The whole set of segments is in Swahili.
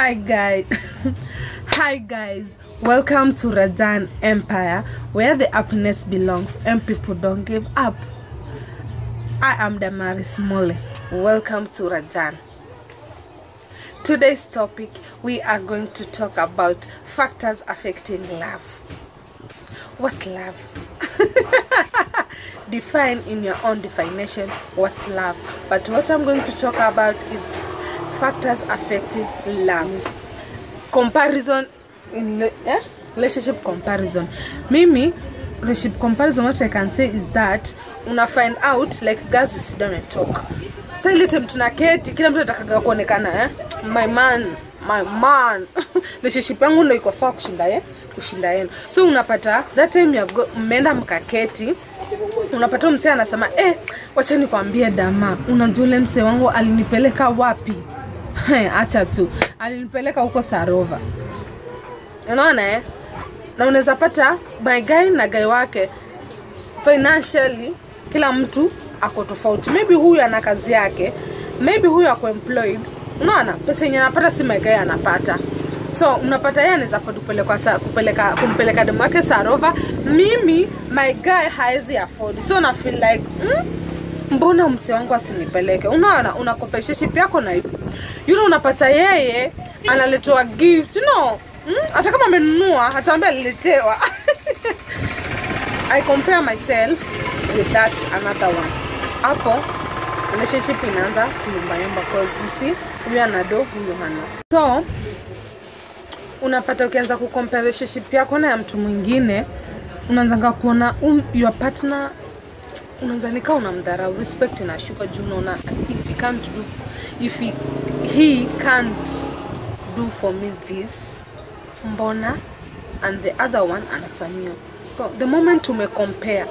Hi guys. Hi guys. Welcome to Rajan Empire where the happiness belongs and people don't give up. I am Damaris Mole. Welcome to Rajan. Today's topic we are going to talk about factors affecting love. What's love? Define in your own definition what's love. But what I'm going to talk about is factors affecting love. Comparison in le- eh? relationship comparison. Mimi relationship comparison what I can say is that una find out like guys we sit down and talk. Sasa ile time tunaketi kila mtu anataka kuonekana eh? My man, my man. relationship yangu ndio iko sawa kushinda ye kushinda yenu. So unapata that time ya mmeenda mkaketi unapata msee anasema eh, wacha nikwambie dama, unajua ule msee wangu alinipeleka wapi? He, acha tu alinipeleka huko Sarova, unaona eh? Na unaweza pata my guy na guy wake financially, kila mtu ako tofauti. Maybe huyu ana kazi yake, maybe huyu ako employed. Unaona, pesa yenye anapata si my guy anapata so unapata yeye anaweza afford kupeleka sa, kupeleka kumpeleka demu wake Sarova, mimi my guy haezi afford, so na feel like mm, mbona mse wangu asinipeleke? Unaona, una competition yako na hiyo yule, unapata yeye analetewa gift you know mm, hata kama amenunua ataambia aliletewa I compare myself with that another one hapo relationship inaanza kuyumbayumba cause you see huyu anado huyu hana so unapata ukianza kucompare relationship yako na ya mtu mwingine unaanzanga kuona um, your partner unaanza nikaa unamdharau respect inashuka juu unaona if he can't do if he, he can't do for me this mbona and the other one anafanyiwa so the moment umecompare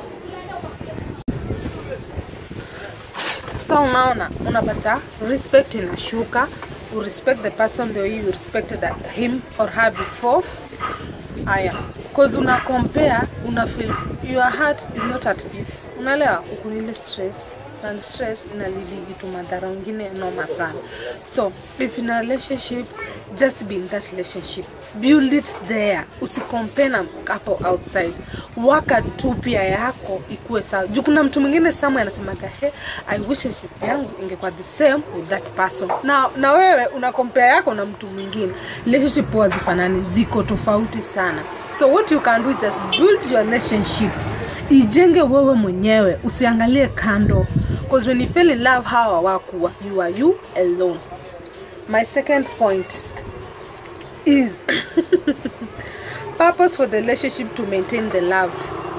so unaona unapata respect inashuka you respect the person the way you respected him or her before aya cause una compare una feel your heart is not at peace unaelewa ukunile stress and stress inalidi vitu madhara wengine noma sana so if in a relationship just be in that relationship build it there usicompare na hapo outside waka tu pia yako ikuwe sawa juu kuna mtu mwingine samu anasemaga he i wish relationship yangu ingekuwa the same with that person na, na wewe una compare yako na mtu mwingine relationship huwa zifanani ziko tofauti sana so what you can do is just build your relationship ijenge wewe mwenyewe usiangalie kando because when you fell in love hawa wakuwa you are you alone my second point is purpose for the relationship to maintain the love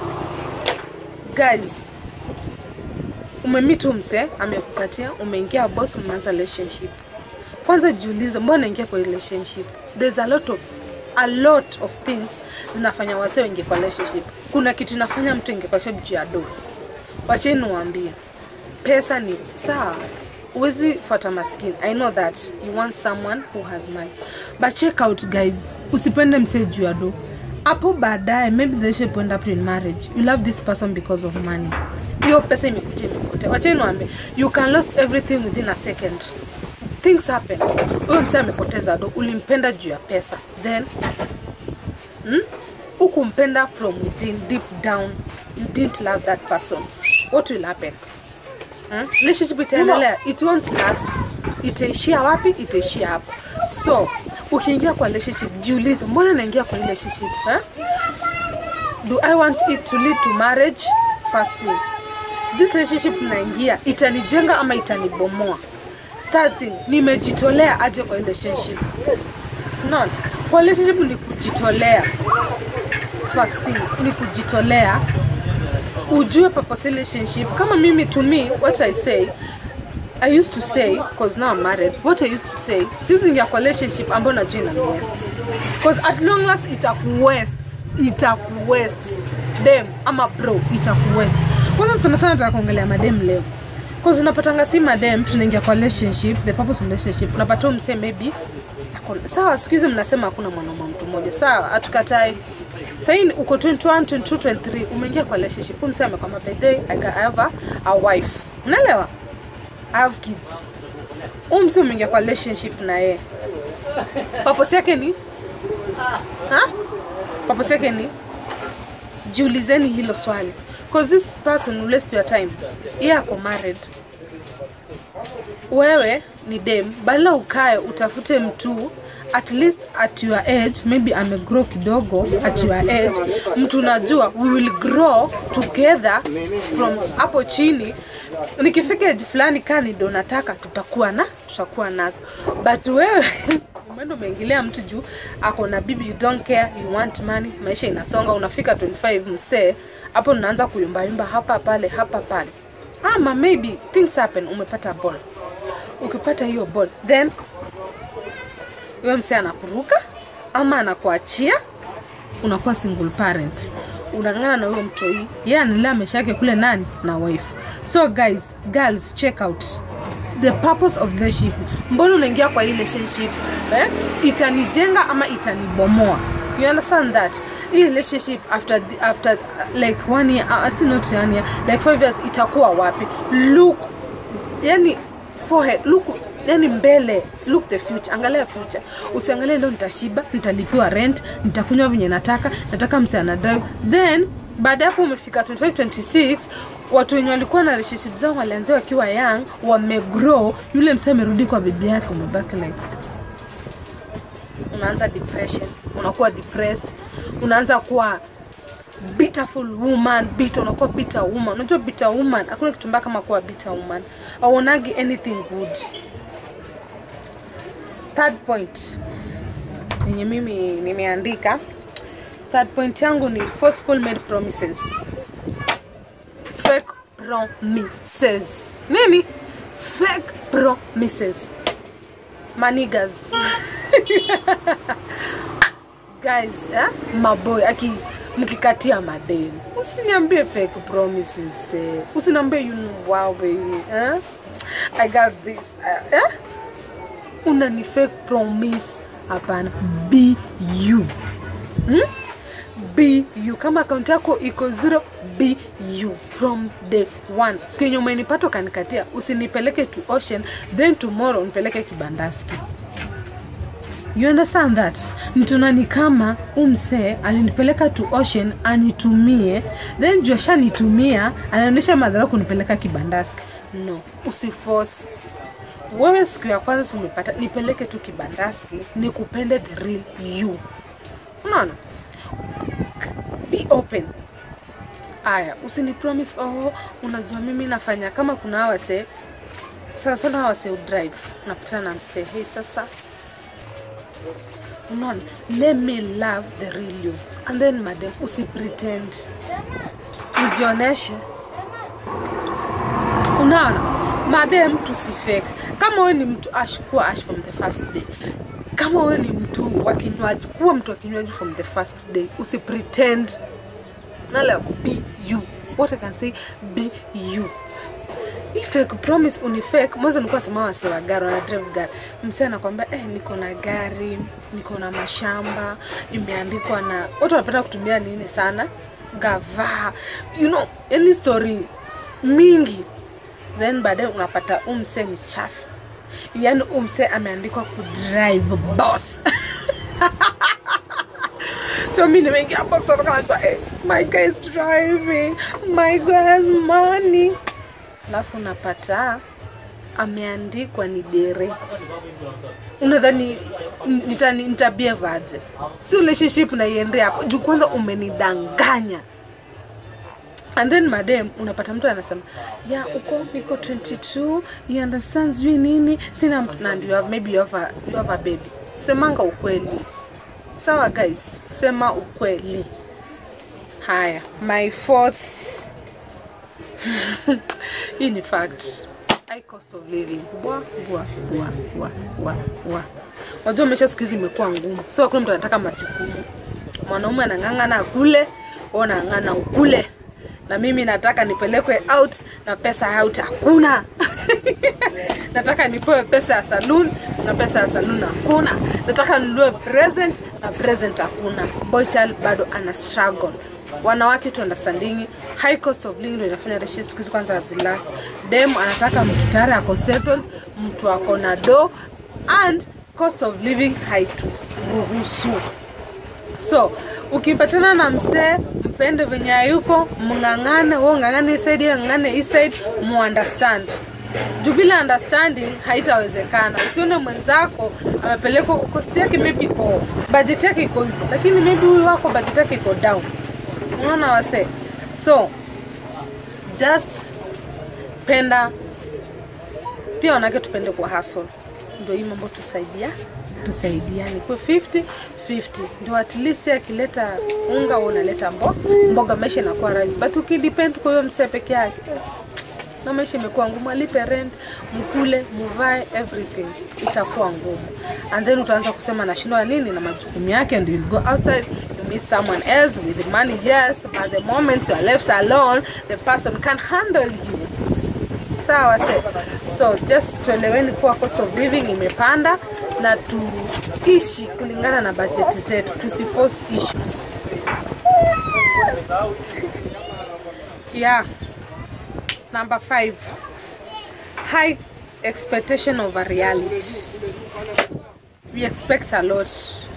guys umemitu mse amekupatia umeingia boss umeanza relationship kwanza jiulize mbona naingia kwa relationship there's a lot of a lot of things zinafanya wase wengi kwa relationship kuna kitu inafanya mtu ingie kwa shabu ya do wacheni niwaambie pesa ni sawa huwezi fuata maskini i know that you want someone who has money but check out guys usipende msee juu ya do hapo baadaye maybe the relationship end up in marriage you love this person because of money hiyo pesa imekuja imepotea wacheni niwaambie you can lost everything within a second things happen huyo msee amepoteza do ulimpenda juu ya pesa then hmm? ukumpenda from within deep down you didn't love that person what will happen hmm? relationship itaendelea it won't last itaishia wapi itaishia hapo so ukiingia kwa relationship jiulize mbona naingia kwa relationship eh? do i want it to lead to marriage first thing this relationship naingia itanijenga ama itanibomoa third thing nimejitolea aje kwa relationship no kwa relationship ni kujitolea first thing ni kujitolea ujue purpose relationship kama mimi to me what i say i used to say cause now i'm married what i used to say sisi ingia kwa relationship ambayo najua ina west cause at long last itakuwest itakuwest dem ama bro itakuwest kwanza sana sana nataka kuongelea madem leo cause unapatanga si madem tunaingia kwa relationship the purpose of relationship unapata msee maybe ako- sawa siku hizi mnasema hakuna mwanaume mtu mmoja sawa hatukatai sahii uko 21 22 23 umeingia kwa relationship huyu msee amekwama by the way I, got- I have a, a wife unaelewa I have kids huu msi umeingia kwa relationship na yeye purpose yake ni ha? purpose yake ni jiulizeni hilo swali cause this person will waste your time yeye ako married wewe ni dem badala ukae utafute mtu at least at your age maybe amegrow kidogo at your age mtu unajua we will grow together from hapo chini nikifika age fulani kani ndo nataka tutakuwa na tutakuwa nazo but wewe umeenda umeingilia mtu juu ako na bibi you don't care you want money maisha inasonga unafika 25 msee hapo unaanza kuyumbayumba hapa pale hapa pale ama maybe things happen umepata ball ukipata hiyo ball then huyo msee anakuruka ama anakuachia unakuwa single parent unang'ana na huyo mtoi yeye analea maisha yake kule nani na wife so guys girls check out the purpose of relationship mbona unaingia kwa hii relationship eh? itanijenga ama itanibomoa you understand that hii relationship after the, after uh, like one year uh, actually not one year like five years itakuwa wapi look yani forehead look yani mbele look the future angalia future usiangalie leo nitashiba nitalipiwa rent nitakunywa venye nataka nataka mse ana drive then baada ya hapo umefika 25 26 watu wenye walikuwa na relationship zao walianzia wakiwa young wamegrow yule mse amerudi kwa bibi yake umebaki like unaanza depression unakuwa depressed unaanza kuwa beautiful woman bitter unakuwa bitter woman unajua bitter woman hakuna kitu mbaya kama kuwa bitter woman auonagi anything good third point yenye mimi nimeandika third point yangu ni forceful made promises fake promises nini fake promises manigas guys eh? maboy aki mkikatia mademu usiniambie fake promises eh? usiniambie you know, wow baby eh? i got this eh? eh? unani fake promise hapana be you hmm? be you kama akaunti yako iko zero be you from the one siku yenye umenipata ukanikatia usinipeleke to ocean then tomorrow nipeleke kibandaski you understand that nitunani kama umsee alinipeleka to ocean anitumie then juu ashanitumia anaonyesha madhara kunipeleka kibandaski no usiforce wewe siku ya kwanza tumepata nipeleke tu kibandaski nikupende the real you unaona be open aya usini promise oh unajua mimi nafanya kama kuna awase sana sana awase udrive unapatana na msee hei sasa unaona let me love the real you and then madam usipretend ujioneshe unaona madam tusifake kama wewe ni mtu ash kuwa ash from the first day kama wewe ni mtu wa kinywaji kuwa mtu wa kinywaji from the first day usipretend nala be you what i can say be you Hii fake promise unifake mwanzo nilikuwa sema wasi wa gari wana drive gari msee anakwambia eh, niko na gari niko na mashamba imeandikwa na watu wanapenda kutumia nini sana gavaa you know any story mingi then baadaye unapata umse ni chafu yaani umse ameandikwa kudrive boss so mi nimeingia box watokanajua hey, my guy is driving my guy has money alafu unapata ameandikwa ni dere unadhani nitani- nitabievaje si relationship naiende hapo juu kwanza umenidanganya and then madam unapata mtu anasema ya uko niko 22 you understand sijui nini sina mtu and you have, maybe you have a, you have a baby semanga ukweli sawa guys sema ukweli haya my fourth hii ni fact high cost of living bwa bwa bwa bwa bwa bwa unajua maisha siku hizi imekuwa ngumu so hakuna mtu anataka majukumu mwanaume anang'ang'ana akule wewe unang'ang'ana ukule na mimi nataka nipelekwe out na pesa out hakuna nataka nipewe pesa ya saloon na pesa ya saloon hakuna nataka ninunue present na present hakuna boychild bado ana struggle wanawake tu understanding high cost of living ndio inafanya relationship siku hizi kwanza hazilast dem anataka mtu tayari ako settled mtu ako na do and cost of living haituruhusu so ukipatana na msee mpende venye hayuko mng'ang'ane wo ng'ang'ane hii side yeye ng'ang'ane hii side muunderstand juu bila understanding haitawezekana usione mwenzako amepelekwa kosti yake maybe iko budget yake iko hivyo lakini maybe huyu wako budget yake iko down unaona wase so just penda pia wanawake tupende kwa hustle ndio hii mambo tusaidia tusaidiane kwa 50 50 ndio at least akileta unga wewe unaleta mbo, mboga maisha inakuwa rahisi but ukidepend kwa hiyo msee peke yake na maisha imekuwa ngumu alipe rent mkule muvae everything itakuwa ngumu and then utaanza kusema nashindwa nini na majukumu yake and you'll go outside you meet someone else with money yes but the moment you are left alone the person can handle you sawa se so just tueleweni kuwa cost of living imepanda na tuishi kulingana na bajeti zetu tusiforce issues yeah number five high expectation of a reality we expect a lot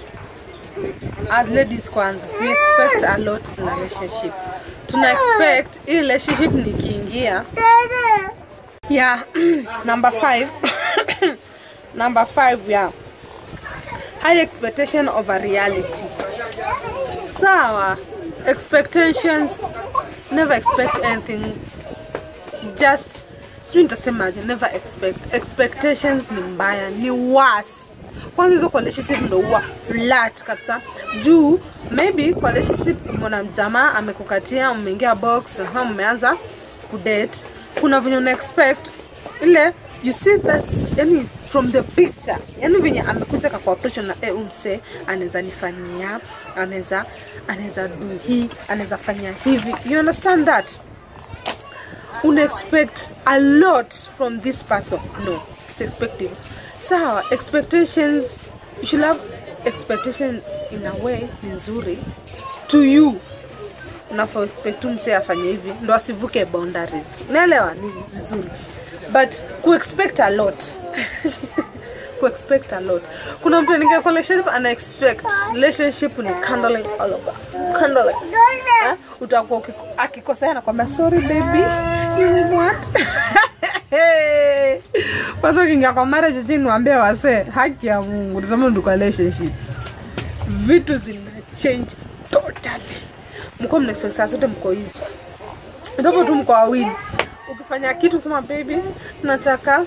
as ladies kwanza we expect a lot in a relationship tuna expect hii relationship nikiingia yeah number five number five yeah high expectation of a reality sawa expectations never expect anything just sijui nitasemaje never expect expectations ni mbaya ni worse kwanza hizo kwa relationship ndo huwa flat kabisa juu maybe kwa relationship mwana jamaa amekukatia mmeingia box ha mmeanza kudate kuna venye una expect ile you see that yani from the picture yani venye amekuja kakuapproach na eh, umse anaweza nifanyia anaweza anaweza du hii anaweza fanya hivi you understand that una expect a lot from this person no it's expecting sawa expectations you should have expectation in a way ni nzuri to you unafaa expect tu msee afanye hivi ndo asivuke boundaries unaelewa ni vizuri but kuexpect a lot kuexpect a lot kuna mtu anaingia kwa relationship ana expect relationship ni candling all over candling eh? utakuwa ukiko- akikosea anakwambia sorry baby you what kwanza ukiingia kwa marriage chini niwaambie wasee haki ya mungu tuseme ndio kwa relationship vitu zina change totally mko mna expect saa zote mko hivi ndipo tu mko wawili ukifanya kitu sema baby nataka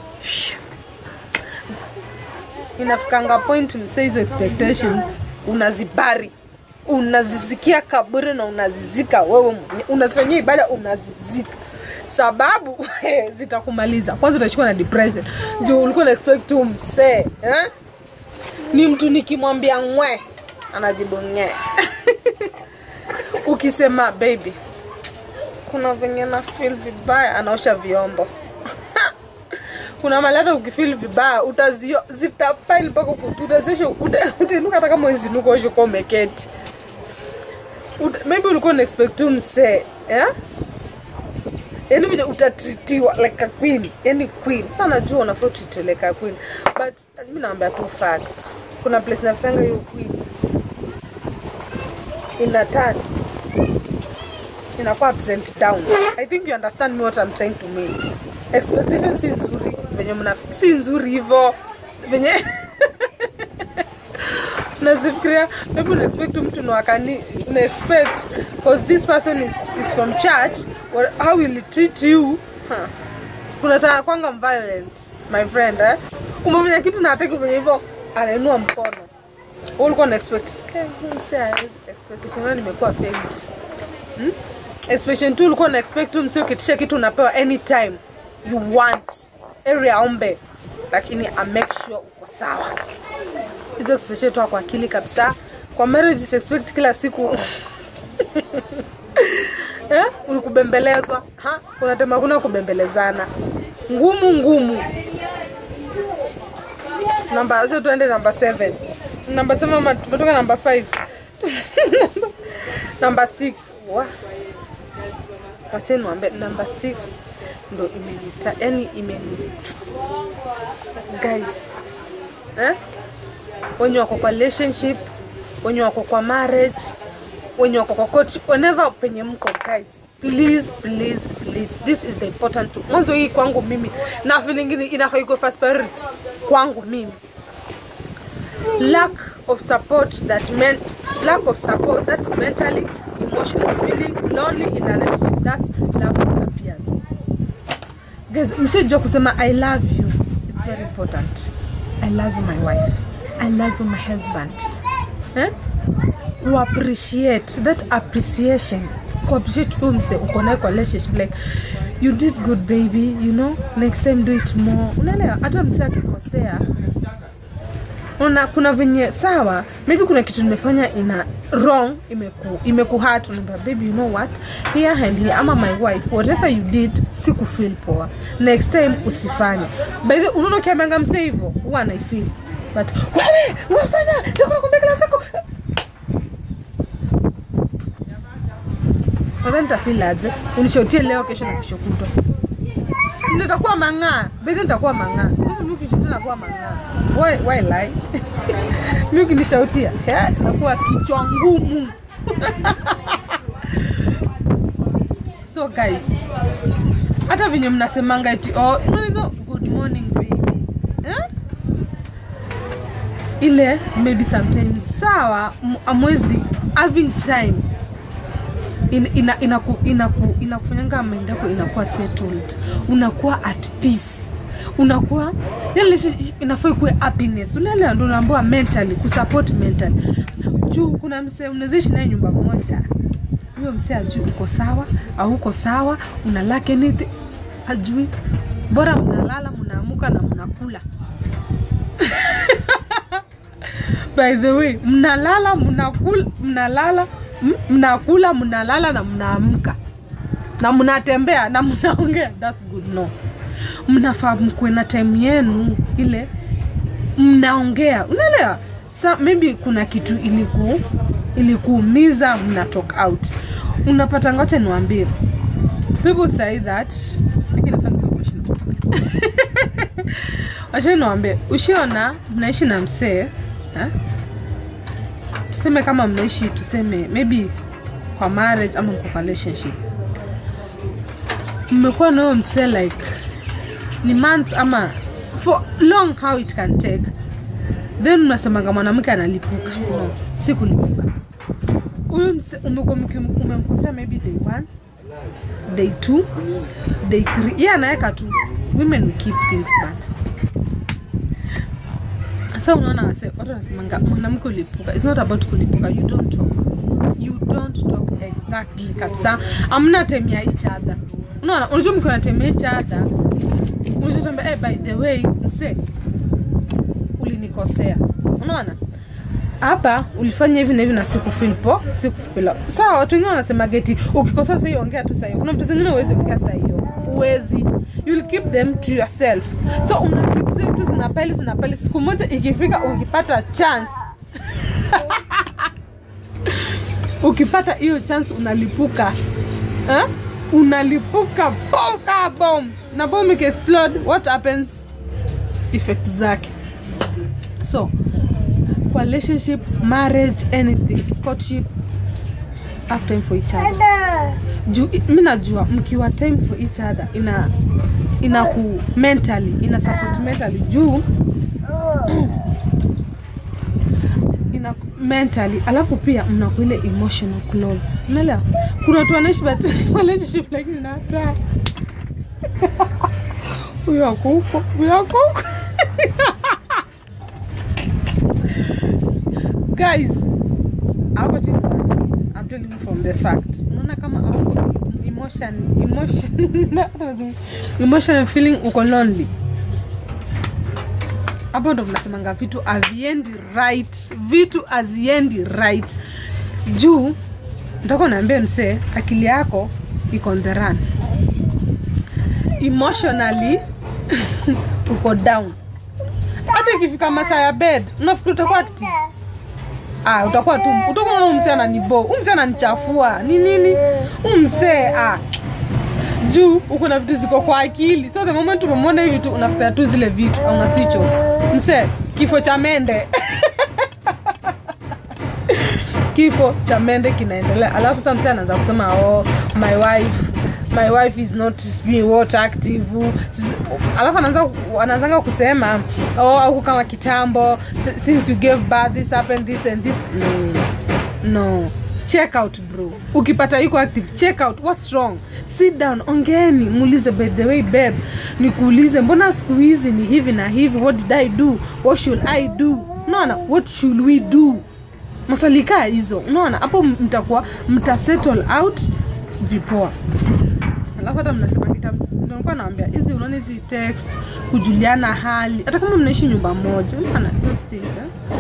inafikanga point msee hizo expectations unazibari unazisikia kaburi na unazizika wewe mwenyewe. unazifanyia ibada unazizika sababu zitakumaliza kwanza utashikwa na depression juu ulikuwa na expect tu msee eh? ni mtu nikimwambia ngwe anajibu ngee ukisema baby kuna venye na feel vibaya anaosha vyombo kuna mali hata ukifeel vibaya utazio zitapile mpaka uku- utaziosha uta- utainuka hata kama uzinuka osha uko umeketi Uta- maybe ulikuwa una expect tu msee eh? yani vile utatritiwa like a queen yani queen sa najua unafaa utritiwe like a queen but mi naambia tu fact kuna place nafanga hiyo queen inatani inakuwa upside down i think you understand me what i'm trying to mean expectation si nzuri venye mna si nzuri hivo venye nazifikiria maybe una expect mtu nwakani una expect because this person is, is from church well, how will he treat you huh. kunataka kwanga violent my friend eh? umefanya kitu na hataki kufanya hivyo anainua mkono Wewe ulikuwa na expect okay, huyu msee hawezi expectation yangu nimekuwa failed hmm? expectation tu ulikuwa na expect tu msee ukitisha kitu unapewa anytime you want eri aombe lakini a make sure uko sawa hizo expectation toa kwa akili kabisa kwa marriage is expect kila siku eh? ulikubembelezwa ha unatema kuna kubembelezana ngumu ngumu namba hizo tuende namba 7 namba 7 ama tumetoka namba 5 number six wa wacheni niwaambie number six ndo imenita yani imeni guys eh? wenye wako kwa relationship wenye wako kwa marriage wenye wako kwa court whenever penye mko guys please please please this is the important to mwanzo hii kwangu mimi na feeling inafaa iko first priority kwangu mimi lack of support that men lack of support that's mentally emotional feeling lonely in a relationship that's love disappears guys mshajua kusema i love you it's very important i love you my wife i love you my husband eh? kuappreciate that appreciation kuappreciate huyu mse uko naye kwa relationship like you did good baby you know next time do it more unaelewa hata mse akikosea una kuna venye sawa maybe kuna kitu nimefanya ina wrong imeku imekuhat unaambia baby you know what here and here ama my wife whatever you did sikufeel poa next time usifanye by the unaona ukiambianga mse hivyo huwa anaifeel but wewe umefanya takunakwambia kila siku sasa nitafeel aje unishotie leo kesho na kesho kutwa nitakuwa mang'aa bedhi nitakuwa mang'aa hizi mi ukishotia nakuwa mang'aa why, why lie mi ukinishautia eh, nakuwa kichwa ngumu so guys hata venye mnasemanga eti oh, unaweza good morning baby eh? ile maybe sometimes sawa m- amwezi having time in- ina- inaku- inaku- inakufanyanga mind yako inakuwa settled unakuwa at peace unakuwa yani inafaa ikuwe happiness unaelewa ndo unaambiwa mentally kusupport mentally juu kuna msee unawezaishi naye nyumba moja huyo msee ajui uko sawa au uko sawa unalake anything ajui bora mnalala mnaamuka na mnakula by the way mnalala mnakula mnalala m- mnakula mnalala na mnaamka na mnatembea na mnaongea thats good no mnafaa mkuwe na time yenu ile mnaongea unaelewa sa maybe kuna kitu iliku ilikuumiza mna talk out unapata ngocha niwambie people say that lakini nafaa nikuwe professional. wacha niwambie ushiona mnaishi na msee eh? tuseme kama mnaishi tuseme maybe kwa marriage ama mko kwa relationship mmekuwa nayo msee like ni months ama for long how it can take then mnasemanga mwanamke analipuka no si kulipuka huyu mse- umekuwa mki- umemkosea maybe day one day two day three ye anaweka tu women will keep things bana sa unaona wase watu wanasemanga mwanamke ulipuka its not about kulipuka you don't talk you don't talk exactly kabisa amna time ya each other unaona unajua mkiwa na time ya each other unachotambia hey, by the way mse ulinikosea unaona hapa ulifanya hivi na hivi na sikufeel po sikufeel sawa watu wengine wanasema geti ukikosea sahii ongea tu sahii kuna mtu zingine uwezi ongea saa hiyo uwezi you'll keep them to yourself so una keep zile vitu zinapeli zinapeli siku moja ikifika ukipata chance ukipata hiyo chance unalipuka eh? unalipuka bom ka bom na bom ikiexplode what happens effect zake so kwa relationship marriage anything courtship have time for each other juu mi najua mkiwa time for each other ina ina ku mentally ina support mentally juu ina mentally alafu pia mnaku ile emotional close unaelewa kuna watu wanaishi but relationship lakini na hata huyo ako huko huyo ako huko guys hapo chini I'm telling you from the fact unaona kama hauko emotion emotion emotional feeling uko lonely hapo ndo mnasemanga vitu haviendi right vitu haziendi right juu ntaka naambia msee akili yako iko on the run emotionally uko down hata ikifika masaa ya bed unafikiri utakuwa active ah, utakuwa tu utakuwa huyu msee ananibo huyu msee ananichafua ni nini huyu msee ah juu uko na vitu ziko kwa akili so the moment umemwona hivi tu unafikiria tu zile vitu au una switch off msee kifo cha mende kifo cha mende kinaendelea alafu sasa msee anaanza kusema oh my wife my wife is not sijui what active S- alafu anaanza anaanzanga kusema oh au kama kitambo t- since you gave birth this happened this and this no no check out bro ukipata iko active check out what's wrong sit down ongeeni muulize by the way babe nikuulize mbona siku hizi ni hivi na hivi what did i do what should i do unaona what should we do maswali kaa hizo unaona hapo mtakuwa mta settle out vipoa alafu hata mnasema kita nilikuwa naambia hizi unaona hizi text kujuliana hali hata kama mnaishi nyumba moja unaona those things eh?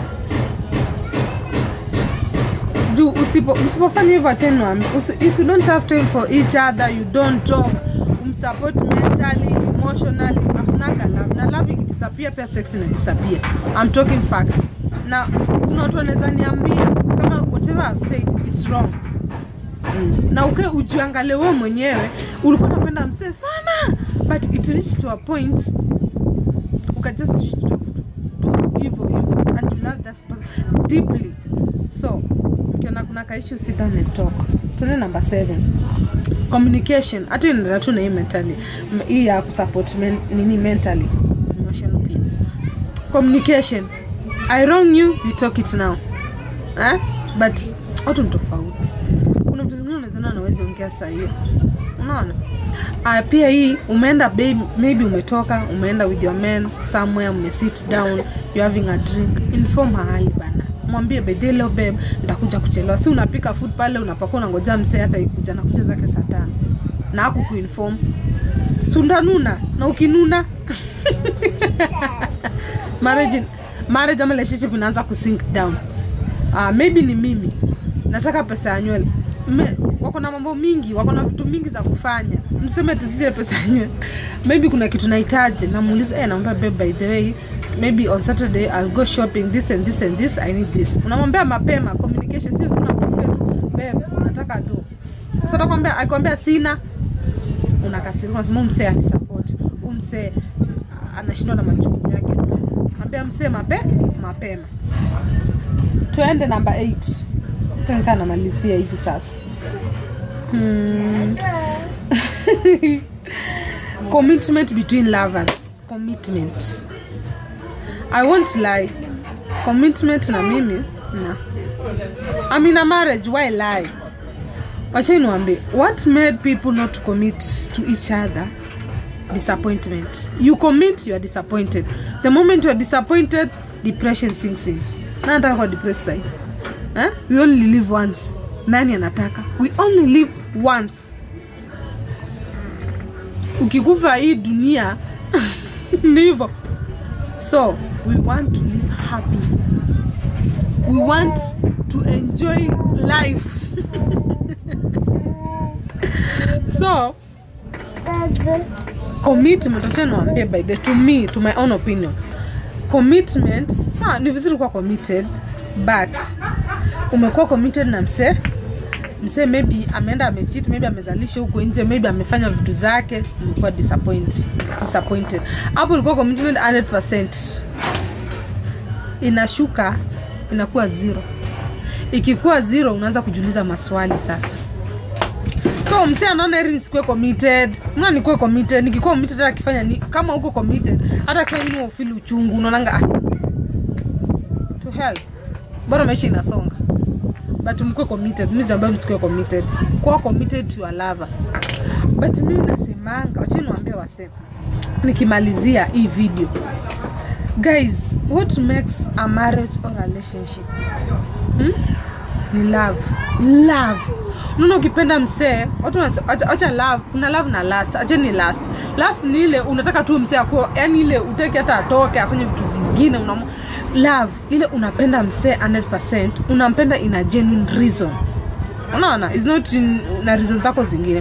juu usipo msipofanya hivyo acheni niwaambie, usi- if you don't have time for each other you don't talk umsupport mentally emotionally hakunaga love na love ikidisappear pia sex ina disappear i'm talking fact na kuna watu wanaweza niambia kama whatever I've said is wrong Mm. na uke ujiangalie wewe mwenyewe ulikuwa unapenda msee sana but it reached to a point uka just switch off tu hivyo hivyo and you love that person deeply so ukiona kuna kaishi sit down and talk tuende number seven communication hata inaenda tu na hii mentally M- hii ya kusupport men, nini mentally emotional pia communication i wrong you you talk it now eh? but watu ni tofauti kuna vitu zingine unawezaona nawezi ongea saa hiyo unaona uh, pia hii umeenda babe, maybe umetoka umeenda with your man somewhere umesit down you having a drink inform mahali bana mwambie bedhe leo babe nitakuja kuchelewa si unapika food pale unapakua unangoja msee hata ikuja nakuja zake saa tano na aku kuinform si undanuna na ukinuna marriage marriage ama relationship inaanza kusink down uh, maybe ni mimi nataka pesa ya nywele Me- wako na mambo mingi wako na vitu mingi za kufanya mseme tusisie pesa ya nywele maybe kuna kitu nahitaji namuuliza eh, naomba babe by the way maybe on saturday i'll go shopping this and this and this i need this unamwambia mapema communication sio unakuambia tu babe nataka do sasa atakwambia akikwambia sina unakasirika unasema "Huyu msee anisupport Huyu msee anashindwa na majukumu yake ambia msee mape mapema tuende namba 8 tankaa namalizia hivi sasa hmm. commitment between lovers commitment i won't lie commitment na mimi na I'm in a marriage why lie wachai niwambie what made people not to commit to each other disappointment you commit you are disappointed the moment you are disappointed depression sinks in na nataka kwa depress sai eh? we only live once nani anataka we only live once ukikufa hii dunia ni hivyo so we want to live happy we want to enjoy life so commitment acha niwaambie by the to me to my own opinion commitment sawa ni vizuri kuwa committed but umekuwa committed na msee msee maybe ameenda amechit maybe amezalisha huko nje maybe amefanya vitu zake umekuwa disappointed disappointed hapo ulikuwa commitment 100% inashuka inakuwa zero ikikuwa zero unaanza kujiuliza maswali sasa so msee anaona heri nisikuwe committed mna nikuwe committed nikikuwa committed hata akifanya ni kama uko committed hata akifanya nini ufili uchungu unaonanga ah, to hell bora maisha inasonga but mkuwe committed mimi ambayo msikuwe committed kuwa committed to your lover but mimi nasemanga wachini niwaambie wasema nikimalizia hii video guys what makes a marriage or relationship hmm? ni love love unaona ukipenda msee watu wanase- acha acha love kuna love na last acha ni last last ni ile unataka tu msee ako yani ile utaki hata atoke afanye vitu zingine unam love ile unapenda msee 100% unampenda in a genuine reason unaona is not in, na reason zako zingine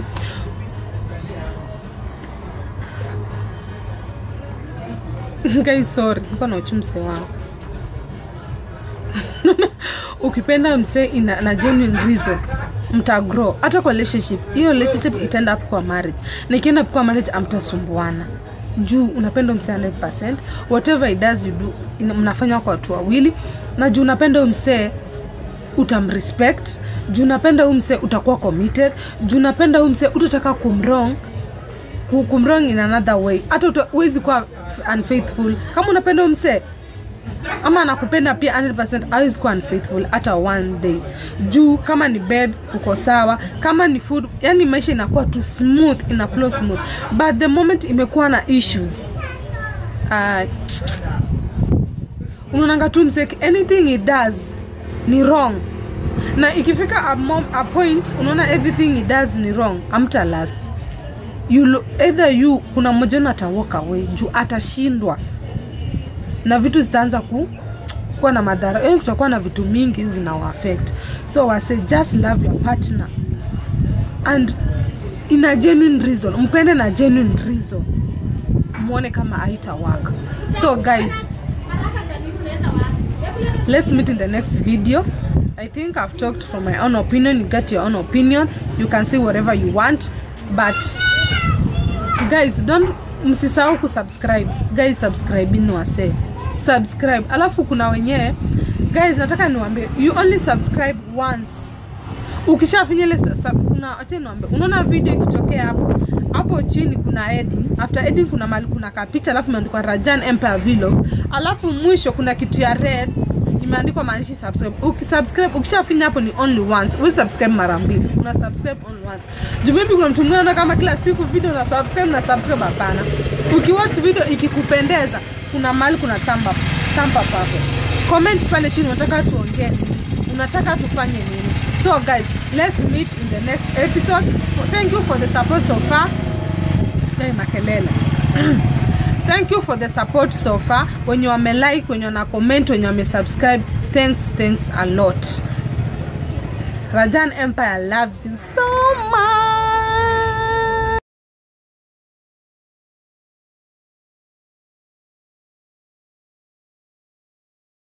guys sorry niko na uchu msee wangu ukipenda msee ina na genuine reason mtagrow hata kwa relationship hiyo relationship itaenda up kwa marriage na ikienda up kwa marriage amtasumbuana juu unapenda msee 100% whatever it does you do ina- mnafanya kwa watu wawili na juu unapenda huyu msee utamrespect juu unapenda huyu msee utakuwa committed juu unapenda huyu msee utataka kumwrong ku- kumwrong in another way hata uta- huwezi kuwa unfaithful kama unapenda huyu msee ama anakupenda pia 100% hawezi kuwa unfaithful hata one day juu kama ni bed uko sawa kama ni food yani maisha inakuwa tu smooth ina flow smooth but the moment imekuwa na issues uh, unaonanga tu mseki anything it does ni wrong na ikifika a, mom, a point unaona everything it does ni wrong amta last you, lo- either you kuna mmoja wenu ata walk away juu atashindwa na vitu zitaanza ku kuwa na madhara yani kutakuwa na vitu mingi zinawaafect so wase just love your partner and in a genuine reason mpende na genuine reason mwone kama aita work so guys let's meet in the next video i think i've talked from my own opinion you get your own opinion you can say whatever you want but guys don't msisahau kusubscribe guys subscribini wase subscribe alafu kuna wenyewe guys nataka niwambie you only subscribe once ukishafinya ile sa- sa- kuna acha niwaambie unaona video ikitokea hapo hapo chini kuna editing after editing kuna mali kuna kapicha alafu imeandikwa Rajan Empire Vlogs alafu mwisho kuna kitu ya red imeandikwa maandishi subscribe ukisubscribe ukishafinya hapo ni only once we subscribe mara mbili una subscribe only once juu maybe kuna mtu mwingine anaona kama kila siku video na subscribe na subscribe hapana ukiwatch video ikikupendeza kuna mahali kuna thumb up thumb up hapo comment pale chini unataka tuongee nini unataka tufanye nini so guys let's meet in the next episode thank you for the support so far hey, makelele thank you for the support so far wenye wamelike wenye wana comment wenye wamesubscribe thanks thanks a lot rajan empire loves you so much